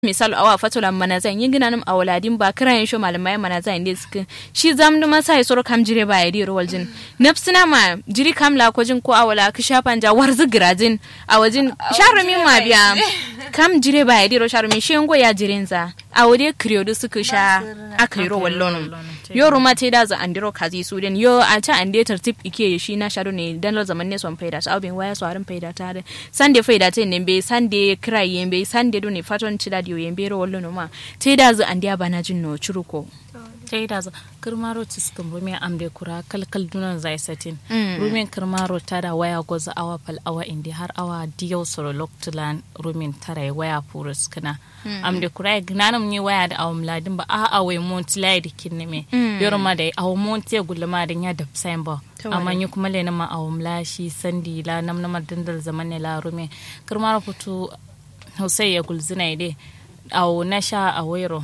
misal awa fatola mana zan yin gina nam awaladin ba kira yin sho malamai mana zan inde suka shi zam duma sai soro kam jire ba yadi ro waljin nafsina ma jiri kam la ko jin ko awala ki shafan ja warzu girajin a wajin sharumi ma biya kam jire ba yadi ro sharumi shi ngo ya jirin za a wade kriyodu suka sha aka yi ro wallon yo ruma te da za andiro kazi su den yo a ta ande tartib ike shi na shado ne dan lo zaman ne son faida sa abin waya so arin faida ta da sande faida te ne be sande kira yembe sande do ne faton ci da diyo yembe ro wallo no ma te da za andiya bana jin no churuko ta da kirmaro ciskin rumen amde kura kalkal dunan zai satin rumen kirmaro ta da waya goza awa fal awa indi har awa diyau soro loktulan rumen tara waya purus kana amde kura gnanam ni waya da awam ladin ba a awai monti lai da kinne me yorma da awu monti gulma da ya da ba amma ni kuma le na ma awam lashi sandi la nam na dandal zaman ne la rumen kirmaro futu hosai ya gulzina ide awu na sha a wairo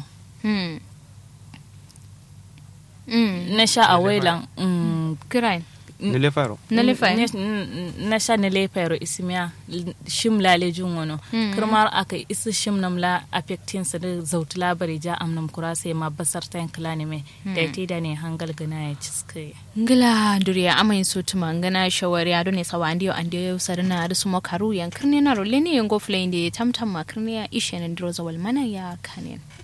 na sha a wailan kirai nile faro na lefai na sha na lefai ro isimiya shim lale jun wano kirmar aka isi shim nam la affectin sa da zautu labari ja amnam kura sai ma basar ta yankala ne mai da ya da ne hangal gana ya ciske ngila duriya amayin so tuma ngana shawari ado ne sawa andiyo andiyo sarina adu sumo karu yan kirne na role ne yango flay inde tamtam ma kirne ya ishe na ndiro zawal mana ya kanen